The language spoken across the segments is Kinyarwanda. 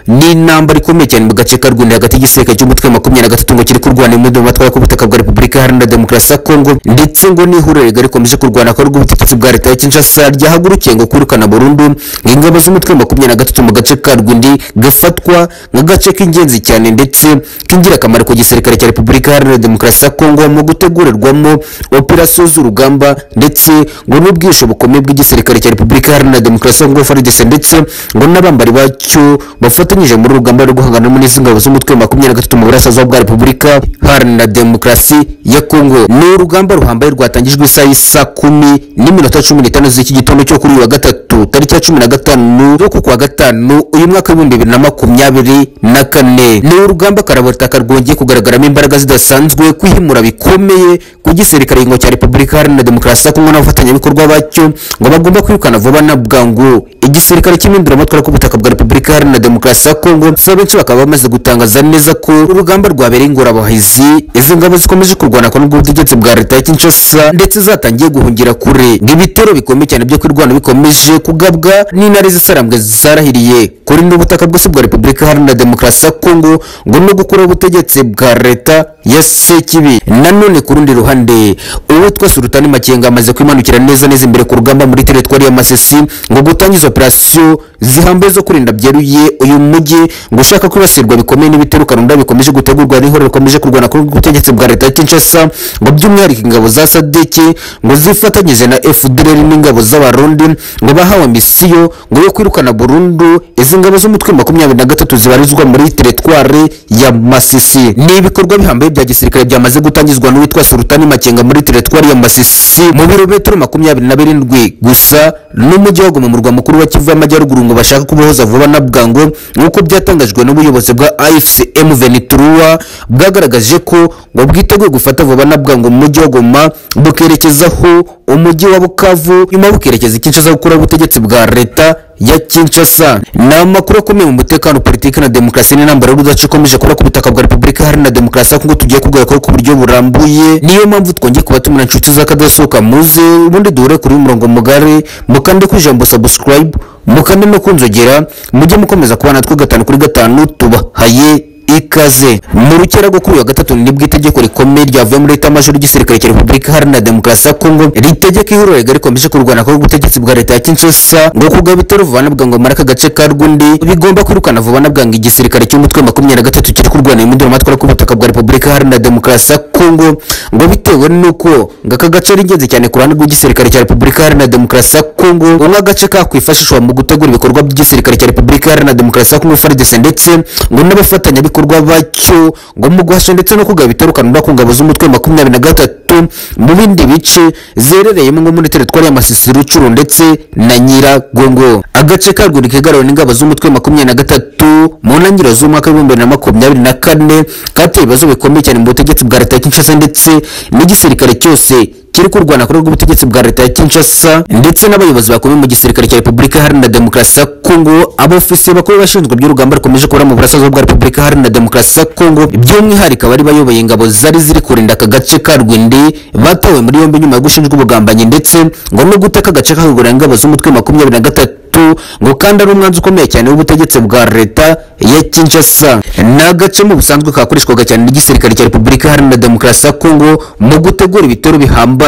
ni intambara ikomeye cyane mu gace ka Rwanda hagati y'igisirikare cy'umutwe wa makumyabiri na gatatu ngo kiri kurwana mu matwara k'ubutaka bwa Repubulika Iharanira Demokarasi ya Kongo ndetse ngo n'ihuriro rigari rikomeje kurwana ko rw'ubutegetsi bwa leta ya Kinshasa ryahagurukiye ngo kwirukana burundu ingabo z'umutwe wa makumyabiri na gatatu mu gace ka Rwindi gafatwa nk'agace k'ingenzi cyane ndetse k'ingirakamaro ku gisirikare cya Repubulika Iharanira Demokarasi ya Kongo mu gutegurirwamo operasiyo z'urugamba ndetse ngo n'ubwisho bukomeye bw'igisirikare cya Repubulika Iharanira Demokarasi ya Kongo FARDC ndetse ngo n'abambari bacyo bafatanyije muri urugamba rwo guhangana n'izi ngabo z'umutwe wa makumyabiri na gatatu mu burasirazuba bwa Repubulika Iharanira Demokarasi ya Kongo ni urugamba ruhambaye rwatangijwe isaha y'isa kumi n'iminota cumi n'itanu z'iki gitondo cyo kuri uyu wa gatatu tariki ya cumi na gatanu zo kwa gatanu uyu mwaka w'ibihumbi bibiri na makumyabiri na kane ni urugamba karabarutaka rwongeye kugaragaramo imbaraga zidasanzwe kwihimura bikomeye ku gisirikare ingo cya repubulika iharanira demokarasi ya kongo n'abafatanyabikorwa bacyo ngo bagomba kwirukana vuba na bwangu igisirikare cy'impinduramatwara ku butaka bwa repubulika iharanira demokarasi ya kongo gusa benshi bakaba bamaze gutangaza neza ko urugamba rwabereye ingorabahizi izi ngabo zikomeje kurwana ko n'ubwo bwa leta ya kinshasa ndetse zatangiye guhungira kure ibitero bikomeye cyane byo kwirwana bikomeje kugabwa n'intare zisarambwe zisarahiriye kuri n'ubutaka bwose bwa repubulika iharanira demokarasi ya kongo ngo no gukuraho ubutegetsi bwa leta ya sekibi nanone ku rundi ruhande uwitwa sultani makenga amaze kwimanukira neza neza imbere ku rugamba muri teretwari ya masisi ngo gutangiza operasiyo zihambaye zo kurinda byeruye uyu mujyi ngo ushaka kwibasirwa bikomeye n'ibitero karunda bikomeje gutegurwa n'ihuriro rikomeje kurwana ku butegetsi bwa leta ya kinshasa ngo by'umwihariko ingabo za sadeke ngo zifatanyije na fdr n'ingabo z'abarundi ngo bahawe misiyo ngo yo kwirukana burundu izi ngabo z'umutwe makumyabiri na gatatu zibarizwa muri teretwari ya masisi ni ibikorwa bihambaye bya gisirikare byamaze gutangizwa n'uwitwa sultani makenga muri teretwari ya masisi mu birometero makumyabiri na birindwi gusa n'umujyi wa goma mu murwa mukuru wa kivu y'amajyaruguru ngo bashaka kubohoza vuba na bwangu nk'uko byatangajwe n'ubuyobozi bwa afcm venituruwa bwagaragaje ko ngo bwiteguye gufata vuba na bwangu mu mujyi wa goma bukerekezaho umujyi wa bukavu nyuma bukerekeza ikinshasa gukuraho ubutegetsi bwa leta ya Kinshasa ni amakuru akomeye mu mutekano politiki na demokarasi n'intambara y'urudaca ikomeje kuba ku butaka bwa repubulika hari na demokarasi kuko tugiye kugarukaho ku buryo burambuye niyo mpamvu twongeye kubatumira inshuti z'akadasohoka muze ubundi duhure kuri umurongo mugari mukande ku ijambo subscribe mukande no kunzogera mujye mukomeza kubana natwe gatanu kuri gatanu tubahaye ikaze mu rukera rwo kuri uyu wa gatatu nibwo itegeko rikomeye ryavuye muri leta majoro y'igisirikare cya repubulika iharanira demokarasi ya kongo ritegeka ihuriro rigari rikomeje kurwana ko ubutegetsi bwa leta ya kinshasa ngo kugaba ibitero vuba na bwangu muri aka gace ka rwundi bigomba kwirukana vuba na bwangu igisirikare cy'umutwe wa makumyabiri na gatatu kiri kurwana impundu amatwara k'ubutaka bwa repubulika iharanira demokarasi ya kongo ngo bitewe n'uko ngo aka gace ari ingenzi cyane ku ruhande rw'igisirikare cya repubulika iharanira demokarasi ya kongo ngo nk'agace kakwifashishwa mu gutegura ibikorwa by'igisirikare cya repubulika iharanira demokarasi ya kongo frdc ndetse ngo n'abafatanyabikorwa ibikorwa bacyo ngo mu guhashya ndetse no kugaba ibitero kanunda ku ngabo z'umutwe makumyabiri na gatatu mu bindi bice zerereyemo nko muri teritwari ya masisi rucuru ndetse na nyiragongo agace karwuri kigarawe n'ingabo z'umutwe makumyabiri na gatatu mu ntangiriro z'umwaka w'ibihumbi bibiri na makumyabiri na kane kateye ibibazo bikomeye cyane mu butegetsi bwa leta ya kinshasa ndetse n'igisirikare cyose kiri kurwana kuri ubutegetsi bwa leta ya Kinshasa ndetse n'abayobozi bakomeye mu gisirikare cya Repubulika Iharanira Demokarasi ya Kongo abofisiye bakuru bashinzwe by'urugamba rukomeje kubura mu burasirazuba bwa Repubulika Iharanira Demokarasi ya Kongo by'umwihariko abari bayoboye ingabo zari ziri kurinda aka gace ka Rwindi batawe muri yombi nyuma yo gushinjwa ubugambanyi ndetse ngo no guteka agace kahugura ingabo z'umutwe makumyabiri na gatatu ngo kandi ari umwanzi ukomeye cyane w'ubutegetsi bwa leta ya Kinshasa ni agace mu busanzwe kakoreshwaga cyane n'igisirikare cya Repubulika Iharanira Demokarasi ya Kongo mu gutegura ibitero bihambaye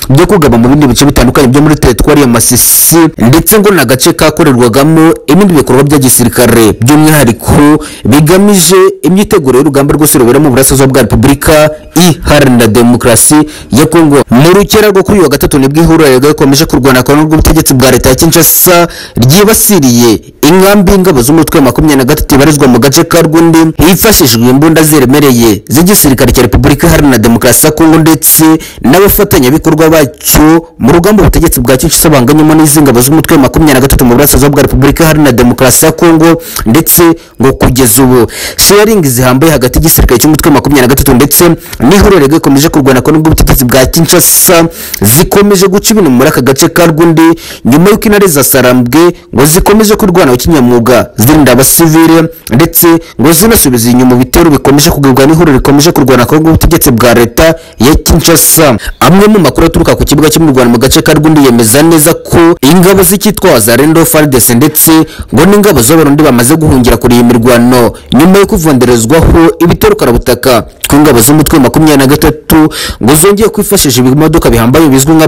byo kugaba mu bindi bice bitandukanye byo muri teritwari ya Masisi ndetse ngo ni agace kakorerwagamo ibindi bikorwa bya gisirikare by'umwihariko bigamije imyiteguro y'urugamba rwose rubera mu burasirazuba bwa Repubulika Iharanira Demokarasi ya Kongo mu rukera rwo kuri uyu wa gatatu nibwo ihuriro rikomeje kurwana kwa n'ubw'ubutegetsi bwa leta ya Kinshasa ryibasiriye inkambi y'ingabo z'umutwe makumyabiri na gatatu ibarizwa mu gace ka rwundi hifashishijwe imbunda ziremereye z'igisirikare cya repubulika iharanira demokarasi ya kongo ndetse n'abafatanyabikorwa bacyo mu rugamba ubutegetsi bwa kinshasa banganyemo n'izi ngabo z'umutwe makumyabiri na gatatu mu burasirazuba bwa repubulika iharanira demokarasi ya kongo ndetse ngo kugeza ubu sheringi zihambaye hagati y'igisirikare cy'umutwe makumyabiri na gatatu ndetse n'ihuriro rikomeje kurwana ko n'ubwo ubutegetsi bwa kinshasa zikomeje guca ibintu muri aka gace ka rwundi nyuma y'uko intare za sarambwe ngo zikomeje kurwana zahawe kinyamwuga zirinda abasivile ndetse ngo zinasubize inyuma ibitero bikomeje kugibwa n'ihuriro rikomeje kurwana akaboko k'ubutegetsi bwa leta ya kinshasa amwe mu makuru aturuka ku kibuga cy'umurwano mu gace ka rwundi yemeza neza ko ingabo z'icyitwaza rendo fardese ndetse ngo n'ingabo z'abarundi bamaze guhungira kuri iyi mirwano nyuma yo kuvenderezwaho ibitero karabutaka ku ingabo z'umutwe wa makumyabiri na gatatu ngo zongeye kwifashisha ibimodoka bihambaye bizwi nka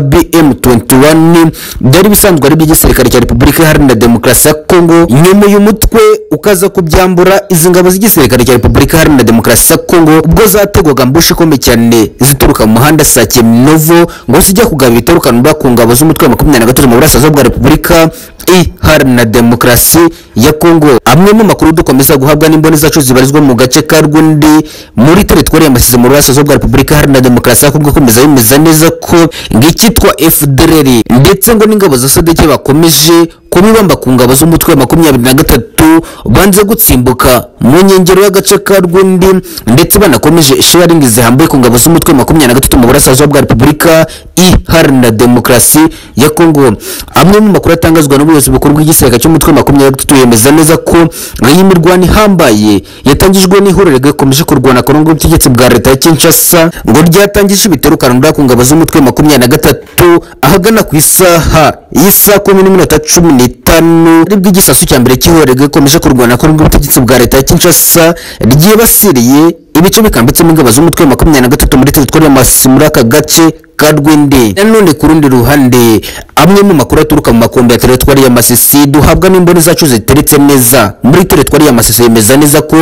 bm21 byari bisanzwe ari iby'igisirikare cya repubulika iharanira demokarasi ya kongo nyuma uyu mutwe ukaza kubyambura izi ngabo z'igisirikare cya repubulika iharanira demokarasi ya kongo ubwo zategwaga mbushi ikomeye cyane zituruka mu muhanda sake minovo ngo zijya kugaba ibitarukanura ku ngabo z'umutwe wa makumyabiri na gatatu mu burasirazuba bwa repubulika iharanira demokarasi ya kongo amwe mu makuru dukomeza guhabwa n'imboni zacu zibarizwa mu gace ka rwundi muri teritwari ya masize mu burasirazuba bwa repubulika iharanira demokarasi ya kongo ikomeza yemeza neza ko ng'icyitwa fdrr ndetse ngo n'ingabo za sodeke bakomeje kubibamba ku ngabo z'umutwe wa makumyabiri na gatatu banze gutsimbuka mu nkengero y'agace ka rwundi ndetse banakomeje sharingi zihambuye ku ngabo z'umutwe wa makumyabiri na gatatu mu burasirazuba bwa repubulika iharanira demokarasi ya kongo amwe mu makuru atangazwa n'ubuyobozi bukuru bw'igisirikare cy'umutwe wa makumyabiri na gatatu yemeza neza ko iyi mirwano ihambaye yatangijwe n'ihuriro rikomeje kurwana ku rungu rw'ubutegetsi bwa leta ya kinshasa ngo ryatangije ibitero karundura ku ngabo z'umutwe wa makumyabiri na gatatu ahagana ku isaha y'isaha kumi n'iminota cumi n'itanu aribwo igisasu cya mbere cy'ihorego ikomeje kurwana kuri ubutegetsi bwa leta ya kinshasa ryibasiriye ibice bikambitsemo ingabo z'umutwe wa makumyabiri na gatatu muri teritwari ya masisi muri aka gace ka rwindi nanone ku rundi ruhande amwe mu makuru aturuka mu makombe ya teritwari ya masisi duhabwa n'imboni zacu ziteretse neza muri teritwari ya masisi yemeza neza ko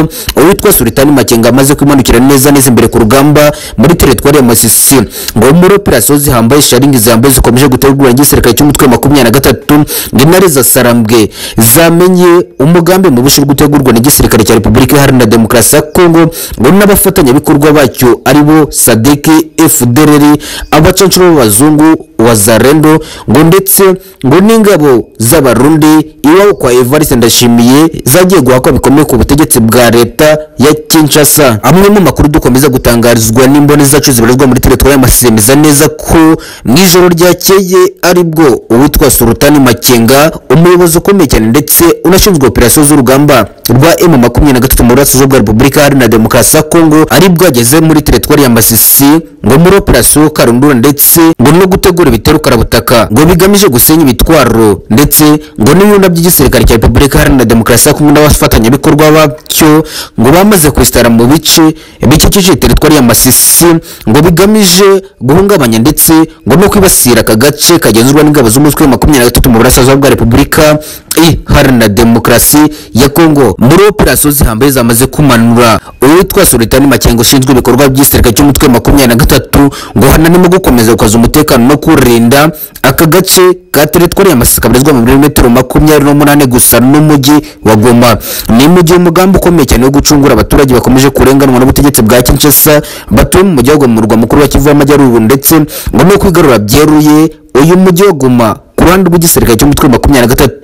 uwitwa sultani makenga amaze kwimanukira neza neza imbere ku rugamba muri teritwari ya masisi ngo muri operasiyo zihambaye sharingi zihambaye zikomeje gutegura igisirikare cy'umutwe wa makumyabiri na gatatu ngo intare za sarambwe zamenye umugambi mubishi uri gutegurwa n'igisirikare cya repubulika iharanira demokarasi ya kongo ngo n'abafatanyabikorwa bacyo aribo sadeki fdrr abacancuro b'abazungu wazarendo ngo ndetse ngo n'ingabo z'abarundi iwabo kwa evariste ndashimiye zagiye guhakwa bikomeye ku butegetsi bwa leta ya kinshasa amwe mu makuru dukomeza gutangarizwa n'imboni zacu zibarizwa muri teritwari y'amasiremeza neza ko mu ijoro ryakeye aribwo uwitwa sultani makenga umuyobozi ukomeye cyane ndetse unashinzwe operasiyo z'urugamba rwa emu makumyabiri na gatatu mu burasirazuba bwa repubulika iharanira demokarasi ya kongo aribwo ageze muri teritwari ya masisi ngo muri operasiyo karundura ndetse ngo no gutegura ibitero karabutaka ngo bigamije gusenya ibitwaro ndetse ngo n'ibinyunda by'igisirikare cya repubulika iharanira demokarasi ya kongo n'abafatanyabikorwa bacyo ngo bamaze kwesitara mu bice bikikije teritwari ya masisi ngo bigamije guhungabanya ndetse ngo no kwibasira aka gace kagenzurwa n'ingabo z'umutwe wa makumyabiri na gatatu mu burasirazuba bwa repubulika iharanira demokarasi ya kongo muri operasiyo zihambaye zamaze kumanura uwitwa sultani makenga ushinzwe ibikorwa by'igisirikare cy'umutwe wa makumyabiri na gatatu ngo hanarimo gukomeza gukaza umutekano no kurinda aka gace ka teritwari ya masisi kabarizwa mu birometero makumyabiri n'umunani gusa n'umujyi wa goma ni mu gihe umugambi ukomeye cyane wo gucungura abaturage bakomeje kurenganwa n'ubutegetsi bwa kinshasa batuye mu mujyi wa goma mu murwa mukuru wa kivu y'amajyaruguru ndetse ngo no kwigarura byeruye uyu mujyi wa goma ku ruhande rw'igisirikare cy'umutwe wa makumyabiri na gatatu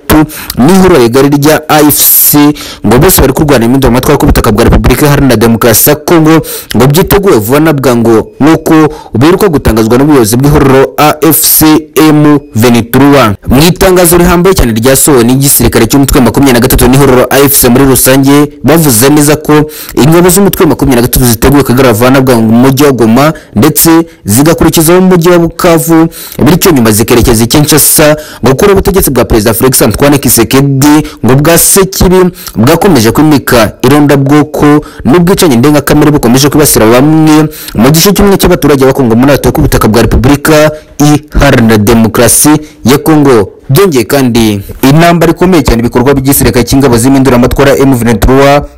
n'ihuriro rigari rya afc ngo bose bari kurwana imyenda mu matwara y'ubutaka bwa repubulika iharanira demokarasi ya kongo ngo byiteguye vuba na bwangu nk'uko biheruka gutangazwa n'ubuyobozi bw'ihuriro afcm venituruwa mu itangazo rihambaye cyane ryasohowe n'igisirikare cy'umutwe wa makumyabiri na gatatu n'ihuriro afc muri rusange bavuze neza ko ingabo z'umutwe wa makumyabiri na gatatu ziteguye kugarura vuba na bwangu mu mujyi wa goma ndetse zigakurikizaho umujyi wa bukavu bityo nyuma zikerekeza i kinshasa gukura ubutegetsi bwa perezida felix antoine Antoine Kisekedi ngo bwa Sekibi bwakomeje kwimika ironda bwoko n'ubwicanyi ndengakamere bukomeje kwibasira bamwe mu gice kimwe cy'abaturage bakongo muri atuye ku butaka bwa Repubulika Iharanira Demokarasi ya Kongo byongeye kandi intambara ikomeye cyane ibikorwa by'igisirikare cy'ingabo z'impinduramatwara M23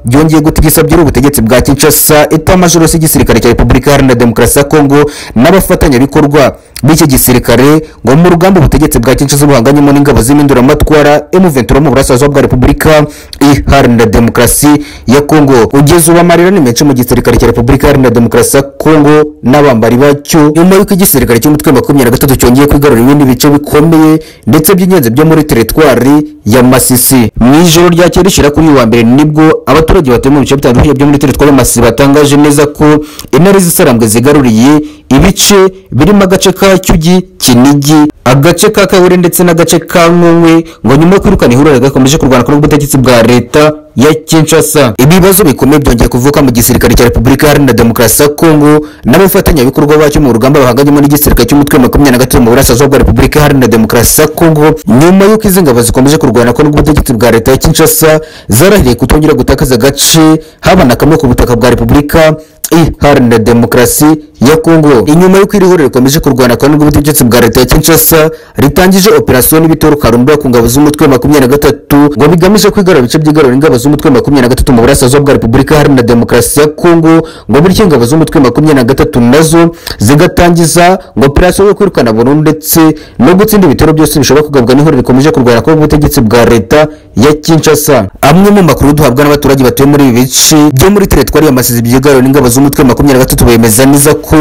byongeye gutigisa byari ubutegetsi bwa Kinshasa etamajoro y'igisirikare cya Repubulika Iharanira Demokarasi ya Kongo n'abafatanyabikorwa b'iki gisirikare ngo mu rugamba ubutegetsi bwa Kinshasa buhanganyemo n'ingabo z'impinduramatwara M23 mu burasirazuba bwa Repubulika Iharanira Demokarasi ya Kongo ugeze ubu amarirane menshi mu gisirikare cya Repubulika Iharanira Demokarasi ya Kongo n'abambari bacyo nyuma y'uko igisirikare cy'umutwe wa makumyabiri na gatatu cyongeye kwigarura ibindi bice bikomeye ndetse by'ingenzi byo muri teritwari ya masisi mu ijoro ryakeye rishyira kuri uyu wa mbere nibwo abaturage batuye mu bice bitandukanye byo muri teritwari ya masisi batangaje neza ko intare zisarambwe zigaruriye ibice birimo agace ka cyugi kinigi agace ka kabure ndetse n'agace ka nkunkwe ngo nyuma yo kwirukana ihuriro gakomeje kurwana kuri ubutegetsi bwa leta ya kinshasa ibibazo bikomeye byongeye kuvuka mu gisirikare cya repubulika iharanira demokarasi ya kongo n'abafatanyabikorwa bacyo mu rugamba bahanganyemo n'igisirikare cy'umutwe wa makumyabiri na gatatu mu burasirazuba bwa repubulika iharanira demokarasi ya kongo nyuma y'uko izi ngabo zikomeje kurwana ko n'ubutegetsi bwa leta ya kinshasa zarahiriye kutongera gutakaza agace haba na kamwe ku butaka bwa repubulika iharanira demokarasi ya kongo inyuma y'uko iri huriro rikomeje kurwana kwa nubwo ubutegetsi bwa leta ya kinshasa ritangije operasiyo n'ibitero karumba ku ngabo z'umutwe wa makumyabiri na gatatu ngo bigamije kwigarura ibice by'igarura ingabo z'umutwe wa makumyabiri na gatatu mu burasirazuba bwa repubulika iharanira demokarasi ya kongo ngo bityo ingabo z'umutwe wa makumyabiri na gatatu nazo zigatangiza ngo operasiyo yo kwirukana burundu ndetse no gutsinda ibitero byose bishobora kugabwa n'ihuriro rikomeje kurwana kwa ubutegetsi bwa leta ya kinshasa amwe mu makuru duhabwa n'abaturage batuye muri ibi bice byo muri teretwari ya masizi byigarura n'ingabo z'umutwe wa makumyabiri na gatatu bemeza neza ko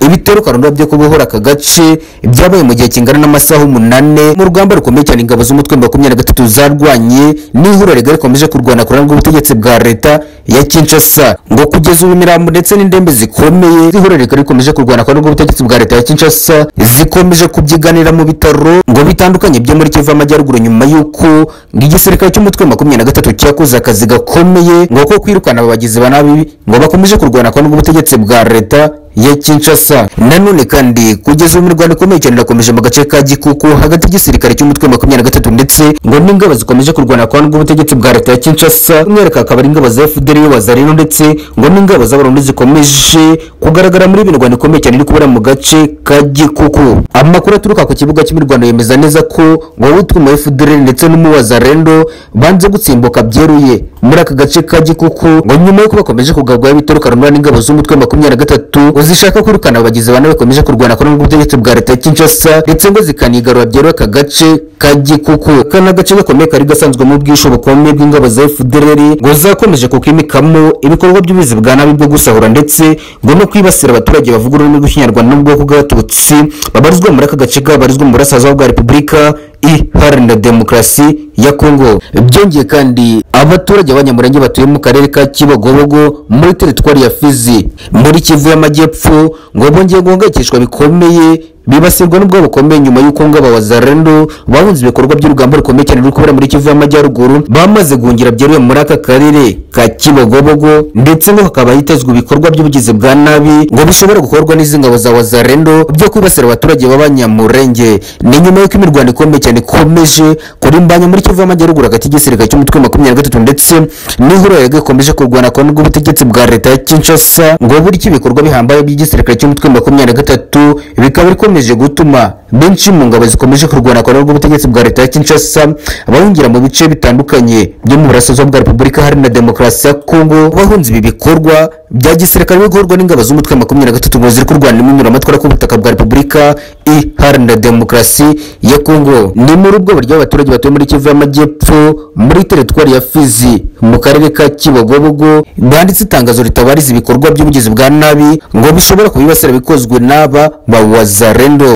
ibitero karundwa byo kubohora aka gace byabaye mu gihe kingana n'amasaha umunane mu rugamba rukomeye cyane ingabo z'umutwe wa makumyabiri na gatatu zarwanye n'ihuriro rigari rikomeje kurwana kurana rw'ubutegetsi bwa leta ya kinshasa ngo kugeza ubu imirambo ndetse n'indembe zikomeye z'ihuriro rigari rikomeje kurwana kurana rw'ubutegetsi bwa leta ya kinshasa zikomeje kubyiganira mu bitaro ngo bitandukanye byo muri kivu amajyaruguru nyuma y'uko igisirikare cy'umutwe wa makumyabiri na gatatu cyakoze akazi gakomeye ngo ko kwirukana aba bagizi ba nabi ngo bakomeje kurwana kurana rw'ubutegetsi bwa leta ya Kinshasa nanone kandi kugeza ubu imirwano ikomeye cyane irakomeje mu gace ka Gikuku hagati y'igisirikare cy'umutwe wa makumyabiri na gatatu ndetse ngo n'ingabo zikomeje kurwana kwa n'ubutegetsi bwa leta ya Kinshasa umwereka akaba ari ingabo za FDR y'abazarino ndetse ngo n'ingabo z'abarundi zikomeje kugaragara muri iyi mirwano ikomeye cyane iri kubera mu gace ka Gikuku amakuru aturuka ku kibuga cy'imirwano yemeza neza ko ngo utwe mu FDR ndetse n'umuwazarendo banze gutsimbuka byeruye muri aka gace ka Gikuku ngo nyuma y'uko bakomeje kugabwaho ibitero karundwa n'ingabo z'umutwe wa makumyabiri na gatatu zishaka kwirukana abagizi ba nabi bakomeje kurwana kuri ubutegetsi bwa leta ya Kinshasa ndetse ngo zikanigarura byeruye aka gace ka Gikuku kana gace gakomeye kari gasanzwemo ubwishu bukomeye bw'ingabo za FDLR ngo zakomeje kukimikamo ibikorwa by'ubuzi bwa nabi bwo gusahura ndetse ngo no kwibasira abaturage bavuga ururimi rw'ikinyarwanda n'ubwoko bw'abatutsi babarizwa muri aka gace kabarizwa mu burasirazuba bwa repubulika iharanira demokarasi ya kongo byongeye kandi abaturage b'abanyamurenge batuye mu karere ka kibogobogo muri teritwari ya fizi muri kivu y'amajyepfo ngo bongeye guhangayikishwa bikomeye bibasirwa n'ubwo bukomeye nyuma y'uko ngo abawazarendo bahunze ibikorwa by'urugamba rukomeye cyane ruri kubera muri kivu y'amajyaruguru bamaze guhungira byeruye muri aka karere ka kibogobogo ndetse ngo hakaba hitezwe ibikorwa by'ubugizi bwa nabi ngo bishobora gukorwa n'izi ngabo za wazarendo byo kwibasira abaturage b'abanyamurenge ni nyuma y'uko imirwano ikomeye cyane ikomeje kurimbanya muri kivu y'amajyaruguru hagati y'igisirikare cy'umutwe wa makumyabiri na gatatu ndetse n'ihuriro rikomeje kurwana kwa n'ubwo bwa leta ya kinshasa ngo buryo ibikorwa bihambaye by'igisirikare cy'umutwe wa makumyabiri na gatatu bikaba bikomeje gutuma benshi mu ngabo zikomeje kurwana kwa n'ubwo bwa leta ya kinshasa bahungira mu bice bitandukanye byo mu burasirazuba bwa repubulika iharanira demokarasi ya kongo bahunze ibi bikorwa bya gisirikare bikorwa n'ingabo z'umutwe wa makumyabiri na gatatu ngo ziri kurwana n'inyuramatwara ku butaka bwa repubulika iharanira demokarasi ya kongo ni muri ubwo buryo abaturage batuye muri kivu y'amajyepfo muri teritwari ya fizi mu karere ka kibogobogo banditse itangazo ritabariza ibikorwa by'ubugizi bwa nabi ngo bishobora kubibasira bikozwe n'aba bawazarendo